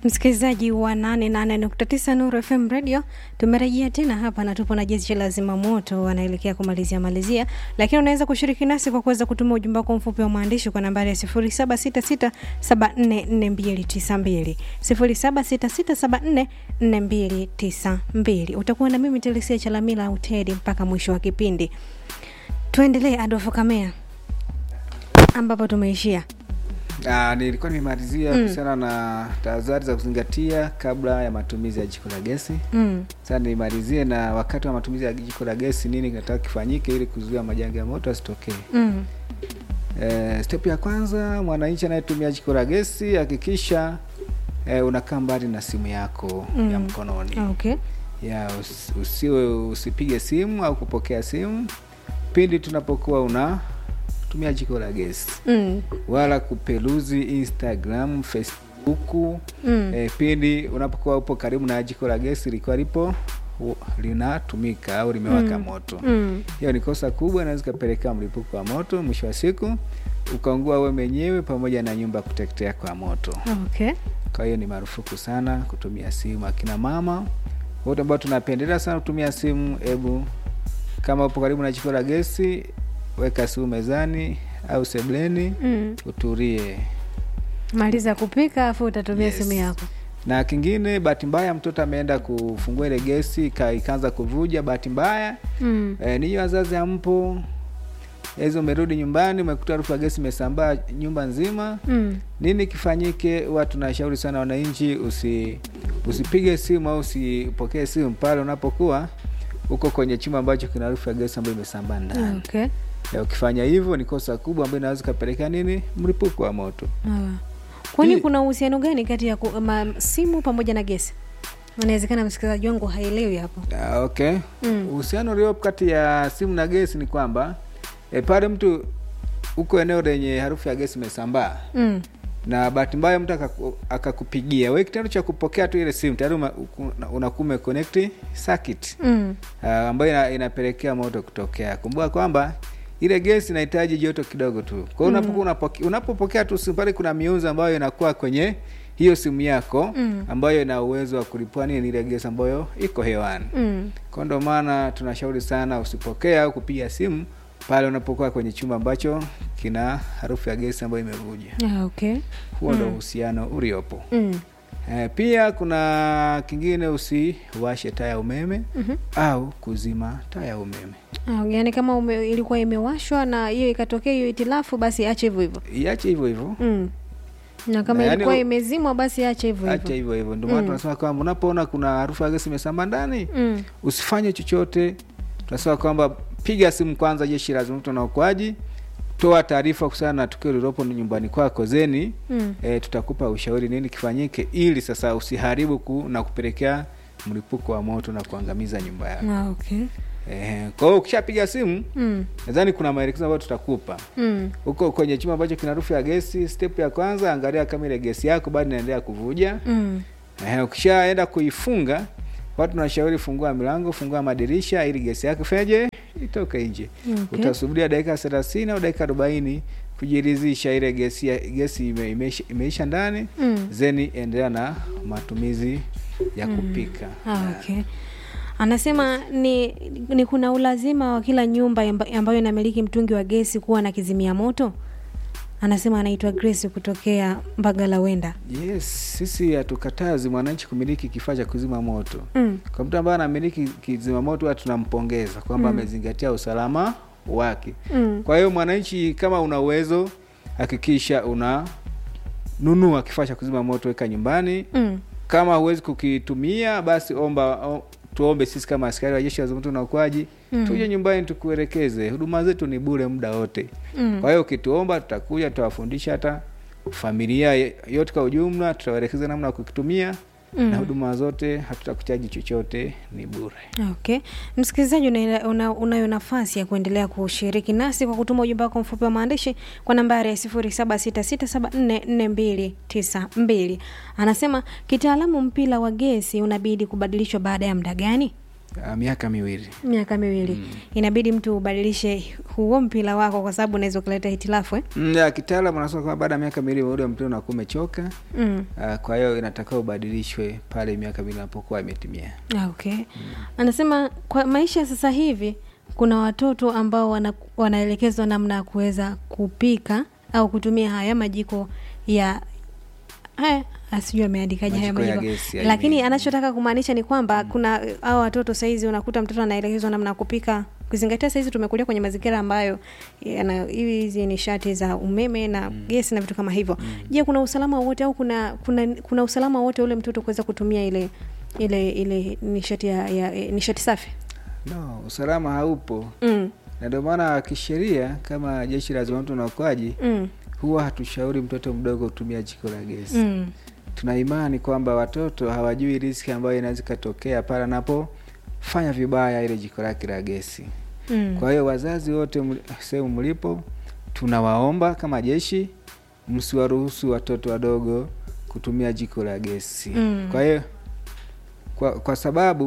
Msikilizaji wa 88.9 Nuru FM Radio, tumerejea tena hapa na tupo na jeshi la zimamoto wanaelekea kumalizia malizia, lakini unaweza kushiriki nasi kwa kuweza kutuma ujumbe wako mfupi wa maandishi kwa nambari ya 0766744292 0766744292. Utakuwa na mimi Telesia Chalamila Utedi mpaka mwisho wa kipindi. Tuendelee Adolfo Kamea ambapo tumeishia. Ah, nilikuwa nimemalizia kuhusiana na tahadhari za kuzingatia kabla ya matumizi ya jiko la gesi. Mm. Sasa nimalizie na wakati wa matumizi ya jiko la gesi, nini kinataka kifanyike ili kuzuia majanga ya moto asitokee. Mm. Eh, step ya kwanza, mwananchi anayetumia jiko la gesi hakikisha eh, unakaa mbali na simu yako Mm. ya mkononi. Okay. Ya usi- usiwe usipige simu au kupokea simu pindi tunapokuwa unatumia jiko la gesi Mm. wala kupeluzi Instagram, Facebook Mm. eh, pindi unapokuwa upo karibu na jiko la gesi likiwa lipo u- linatumika au limewaka Mm. moto. Mm. Hiyo ni kosa kubwa, inaweza ikapelekea mlipuko wa moto, mwisho wa siku ukaungua wewe mwenyewe pamoja na nyumba kuteketea kwa moto. Okay. Kwa hiyo ni marufuku sana kutumia simu. Akina mama wote ambao tunapendelea sana kutumia simu, hebu kama upo karibu na jiko la gesi, weka simu mezani au sebleni, Mm. utulie. Maliza kupika afu utatumia Yes. simu yako. Na kingine, bahati mbaya mtoto ameenda kufungua ile gesi ika- ikaanza kuvuja, bahati mbaya Mm. e, ninyi wazazi hampo, hizo umerudi nyumbani, umekuta harufu ya gesi imesambaa nyumba nzima. Mm. Nini kifanyike? Huwa tunashauri sana wananchi, usi usipige simu au usipokee simu pale unapokuwa uko kwenye chumba ambacho kina harufu ya gesi ambayo imesambaa ndani. Okay. Ya, ukifanya hivyo ni kosa kubwa ambayo inaweza ikapelekea nini, mlipuko wa moto. Ah. Kwani Hii- kuna uhusiano gani kati ya ku, ma, simu pamoja na gesi? Inawezekana msikilizaji wangu haelewi hapo. Ah, okay. Mm. Uhusiano uliopo kati ya simu na gesi ni kwamba e, pale mtu uko eneo lenye harufu ya gesi imesambaa Mm. na bahati mbaya mtu akaku- akakupigia wewe, kitendo cha kupokea tu ile simu tayari uma- uku- unakuwa umeconnect circuit Mm. uh, ambayo ina, inapelekea moto kutokea. Kumbuka kwamba ile gesi inahitaji joto kidogo tu. Kwa hiyo unapokuwa unapoke, unapopokea tu simu pale, kuna miunzi ambayo inakuwa kwenye hiyo simu yako Mm. ambayo ina uwezo wa kulipua nini ile gesi ambayo iko hewani. Mm. Kwa ndo maana tunashauri sana usipokee au kupiga simu pale unapokuwa kwenye chumba ambacho kina harufu ya gesi ambayo imevuja. Ah, okay. Huo ndo uhusiano uliopo. Mm. Eh, pia kuna kingine, usiwashe taa ya umeme Mhm. au kuzima taa ya umeme. Ah, yaani kama ume, ilikuwa imewashwa na hiyo ikatokea hiyo itilafu basi ache hivyo hivyo. Iache hivyo hivyo, Mm. Na kama Na yaani ilikuwa u- imezimwa basi ache hivyo acha hivyo. hivyo hivyo. Ndio maana Mm. tunasema kwamba unapoona kuna harufu ya gesi imesambaa ndani, Mm. usifanye chochote. Tunasema kwamba piga simu kwanza jeshi la zimamoto na uokoaji, toa taarifa kuhusiana na tukio lililopo nyumbani kwako, zeni Mm. e, tutakupa ushauri nini kifanyike, ili sasa usiharibu ku, na kupelekea mlipuko wa moto na kuangamiza nyumba yako. Ah, okay. Eh, kwa hiyo ukishapiga simu Mm. nadhani kuna maelekezo ambayo tutakupa Mm. huko kwenye chumba ambacho kina harufu ya gesi. Step ya kwanza, angalia kama ile gesi yako bado inaendelea kuvuja. Mm. Eh, ukishaenda kuifunga, watu tunashauri fungua milango, fungua madirisha ili gesi yako feje itoke nje. Okay. Utasubiria dakika thelathini au dakika arobaini kujiridhisha ile gesi ya- gesi ime, imeisha, imeisha ndani Mm. zeni endelea na matumizi ya kupika. Ah, okay. Anasema ni, ni kuna ulazima wa kila nyumba amba- ambayo inamiliki mtungi wa gesi kuwa na kizimia moto. Anasema anaitwa Grace kutokea Mbagala Wenda. Yes, sisi hatukatazi mwananchi kumiliki kifaa cha kuzima moto. Mm. Kwa mtu ambaye anamiliki kizima moto, huwa tunampongeza kwamba Mm. amezingatia usalama wake. Mm. Kwa hiyo mwananchi, kama una uwezo, hakikisha una nunua kifaa cha kuzima moto, weka nyumbani. Mm. Kama huwezi kukitumia, basi omba o, tuombe sisi kama askari wa jeshi la zimamoto na uokoaji Mm. tuje nyumbani tukuelekeze. Huduma zetu ni bure muda wote. Mm. Kwa hiyo ukituomba, tutakuja tutawafundisha hata familia ye- yote kwa ujumla, tutawaelekeza namna ya kukitumia Mm. na huduma zote, hatutakuchaji chochote, ni bure. Okay. Msikilizaji, una- una- unayo nafasi ya kuendelea kushiriki nasi kwa kutuma ujumbe wako mfupi wa maandishi kwa nambari ya 0766744292. Anasema kitaalamu, mpira wa gesi unabidi kubadilishwa baada ya muda gani? uh, miaka miwili miaka miwili Mm. inabidi mtu ubadilishe huo mpira wako kwa sababu unaweza ukaleta hitilafu eh? Mm, ya kitaalamu anasema kwamba baada ya miaka miwili ule mpira unakuwa umechoka mm. uh, kwa hiyo inatakiwa ubadilishwe pale miaka miwili inapokuwa imetimia Ah, okay anasema kwa maisha ya sasa hivi kuna watoto ambao wana, wanaelekezwa namna ya kuweza kupika au kutumia haya majiko ya haya asijui ameandikaje haya Majiko ya majiko gesi, I lakini mean. anachotaka kumaanisha ni kwamba kuna hao watoto saizi unakuta mtoto anaelekezwa namna ya kupika ukizingatia saizi tumekulia kwenye mazingira ambayo yana hizi nishati za umeme na gesi na vitu kama hivyo je kuna usalama wowote au kuna kuna kuna usalama wowote ule mtoto kuweza kutumia ile ile ile nishati ya, ya eh, nishati safi no usalama haupo mm. na ndio maana kisheria kama jeshi la zimamoto na uokoaji Mm. huwa hatushauri mtoto mdogo kutumia jiko la gesi Mm. tuna imani kwamba watoto hawajui riski ambayo inaweza ikatokea pale anapofanya vibaya ile jiko lake la gesi Mm. kwa hiyo wazazi wote mli- sehemu mlipo tunawaomba kama jeshi msiwaruhusu watoto wadogo kutumia jiko la gesi Mm. kwa hiyo kwa, kwa sababu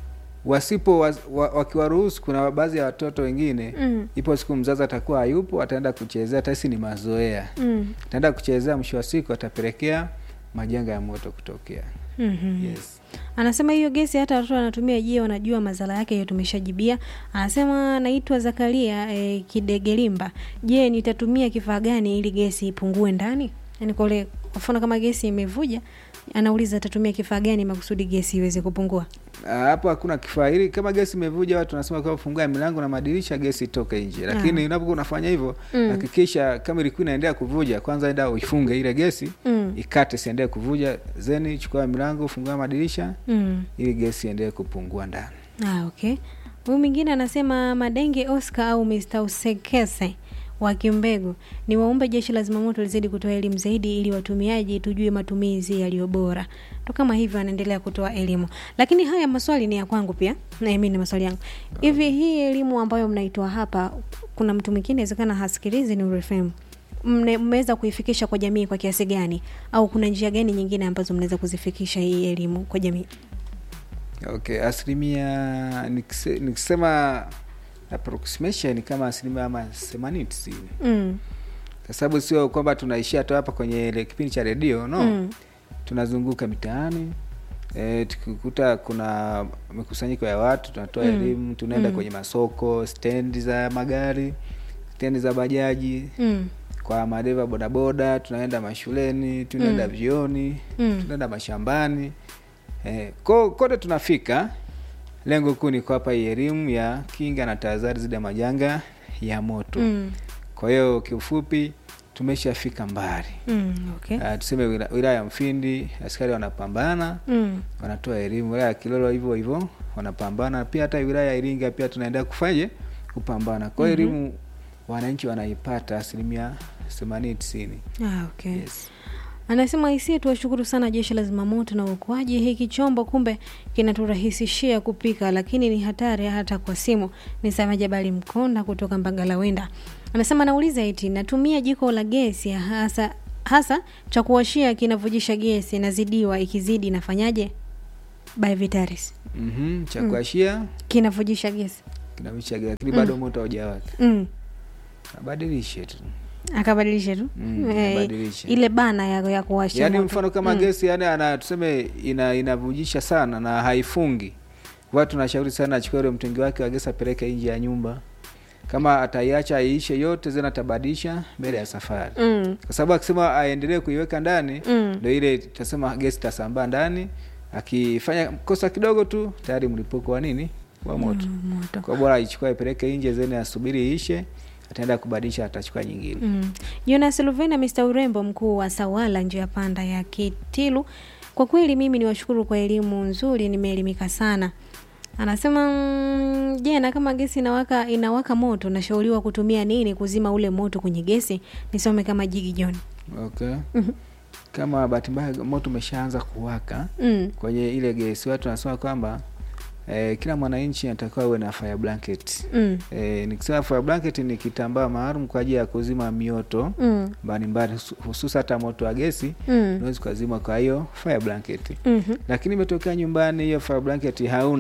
wasipo wa, wa, wakiwaruhusu kuna baadhi ya watoto wengine Mm. ipo siku mzazi atakuwa hayupo ataenda kuchezea tasi ni mazoea Mm. ataenda kuchezea mwisho wa siku atapelekea majanga ya moto kutokea Mhm. yes. anasema hiyo gesi hata watoto wanatumia je wanajua madhara yake hiyo tumeshajibia anasema naitwa zakaria e, kidegelimba je nitatumia kifaa gani ili gesi ipungue ndani yani kule kwa mfano kama gesi imevuja anauliza atatumia kifaa gani makusudi gesi iweze kupungua Ah, hapo hakuna kifaa hili kama gesi imevuja watu wanasema kwa fungua milango na madirisha gesi itoke nje lakini Ah. unapokuwa unafanya hivyo Mm. hakikisha kama ilikuwa inaendelea kuvuja kwanza enda uifunge ile gesi mm. ikate siendelee kuvuja zeni chukua milango fungua madirisha Mm. ili gesi iendelee kupungua ndani Ah, okay huyu mwingine anasema madenge oscar au mr usekese wa kimbegu ni waumbe jeshi la zimamoto lizidi kutoa elimu zaidi ili watumiaji tujue matumizi yaliyo bora ndo kama hivyo anaendelea kutoa elimu lakini haya maswali ni ya kwangu pia na mimi ni maswali yangu hivi hii elimu ambayo mnaitoa hapa kuna mtu mwingine inawezekana hasikilizi ni urefem mmeweza kuifikisha kwa jamii kwa kiasi gani au kuna njia gani nyingine ambazo mnaweza kuzifikisha hii elimu kwa jamii okay asilimia nikise- nikisema approximation ni kama asilimia ama themanini tisini mm. kwa sababu sio kwamba tunaishia tu hapa kwenye ile kipindi cha redio no Mm. tunazunguka mitaani e, tukikuta kuna mikusanyiko ya watu tunatoa Mm. elimu tunaenda Mm. kwenye masoko stendi za magari stendi za bajaji Mm. kwa madereva bodaboda tunaenda mashuleni tunaenda Mm. vioni Mm. tunaenda mashambani e, ko, kote tunafika lengo kuu ni kuwapa hii elimu ya kinga na tahadhari zidi ya majanga ya moto Mm. kwa hiyo kiufupi tumeshafika mbali Mm. Okay. uh, tuseme wila- wilaya ya mfindi askari wanapambana Mm. wanatoa elimu wilaya ya kilolo hivyo hivyo wanapambana pia hata wilaya ya iringa pia tunaendelea kufanyaje kupambana kwa hiyo Mhm. elimu wananchi wanaipata asilimia themanini tisini Ah, okay. yes. Anasema hisia, tuwashukuru sana jeshi la zimamoto na uokoaji. Hiki chombo kumbe kinaturahisishia kupika, lakini ni hatari hata kwa simu. Ni Sama Jabali Mkonda kutoka Mbagalawenda anasema, nauliza eti natumia jiko la gesi hasa hasa cha kuwashia kinavujisha gesi, nazidiwa, ikizidi nafanyaje? By Vitaris mm-hmm. cha kuashia kinavujisha gesi kinavisha lakini bado moto haujawaka mm. abadilishe tu akabadilisha tu Mm, Eh, abadilishe. ile bana ya, ya kuwasha yaani moto. mfano kama Mm. gesi yani ana tuseme ina inavujisha sana na haifungi watu tunashauri sana achukue ule mtungi wake wa gesi apeleke nje ya nyumba kama ataiacha aiishe yote zena atabadilisha mbele ya safari mm. kwa sababu akisema aendelee kuiweka ndani Mm. ndo ile tutasema gesi tasambaa ndani akifanya kosa kidogo tu tayari mlipuko wa nini wa moto Mm, moto kwa bora aichukua ipeleke nje zene asubiri iishe ataenda kubadilisha atachukua nyingine Mm. Jonas Luvena, Mr. Urembo, mkuu wa Sawala, njia panda ya Kitilu. Kwa kweli mimi ni washukuru kwa elimu nzuri, nimeelimika sana. Anasema mm, je, na kama gesi inawaka inawaka moto, nashauriwa kutumia nini kuzima ule moto kwenye gesi? Nisome kama Jigi John. okay Mhm. kama bahati mbaya moto umeshaanza kuwaka Mm. kwenye ile gesi watu wanasema kwamba eh, kila mwananchi anatakiwa uwe na fire blanket Mm. eh, nikisema fire blanket ni kitambaa maalum kwa ajili ya kuzima mioto Mm. mbalimbali husu- hususa hata moto wa gesi Mm. unaweza ukazima kwa hiyo fire blanket Mhm. lakini imetokea nyumbani hiyo fire blanket hauna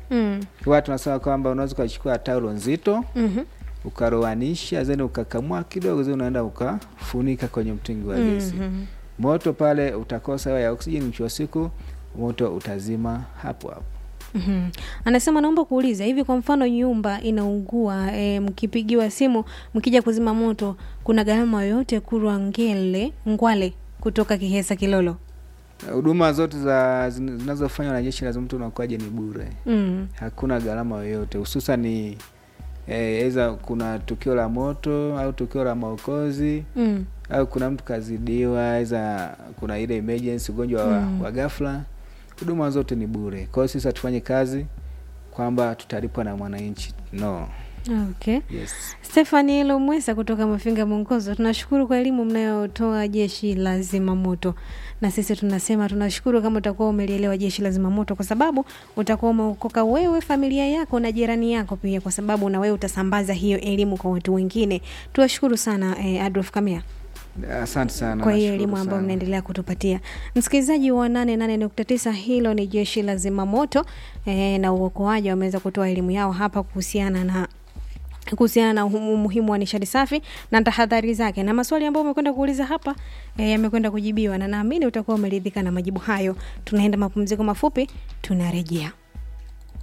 Mm. Kwa tunasema kwamba unaweza ukachukua taulo nzito Mhm. ukaroanisha zeni ukakamua kidogo zeni unaenda ukafunika kwenye mtungi wa gesi Mhm. moto pale utakosa hewa ya oksijeni mwisho wa siku moto utazima hapo hapo Mhm. Anasema naomba kuuliza hivi, kwa mfano nyumba inaungua, e, mkipigiwa simu mkija kuzima moto, kuna gharama yoyote kurwa ngele ngwale kutoka Kihesa Kilolo? huduma zote za zin- zinazofanywa na jeshi la zimamoto na uokoaji ni bure Mm. hakuna gharama yoyote hususan ni eza kuna tukio la moto au tukio la maokozi Mm. au kuna mtu kazidiwa eza kuna ile emergency ugonjwa wa, Mm. wa ghafla huduma zote ni bure kwa hiyo sisi hatufanye kazi kwamba tutalipwa na mwananchi no Okay. yes Stefani Lomwesa kutoka Mafinga Mwongozo, tunashukuru kwa elimu mnayotoa jeshi la zimamoto, na sisi tunasema tunashukuru kama utakuwa umelielewa jeshi la zimamoto, kwa sababu utakuwa umeokoka wewe, familia yako na jirani yako pia, kwa sababu na wewe utasambaza hiyo elimu kwa watu wengine. Tuwashukuru sana eh, Adolf Kamia asante sana kwa hiyo nashukuru elimu ambayo sana. mnaendelea kutupatia msikilizaji wa nane nane nukta tisa hilo ni jeshi la zimamoto eh, na uokoaji wameweza kutoa elimu yao hapa kuhusiana na kuhusiana na umu- umuhimu wa nishati safi na tahadhari zake na maswali ambayo umekwenda kuuliza hapa eh, yamekwenda kujibiwa na naamini utakuwa umeridhika na majibu hayo tunaenda mapumziko mafupi tunarejea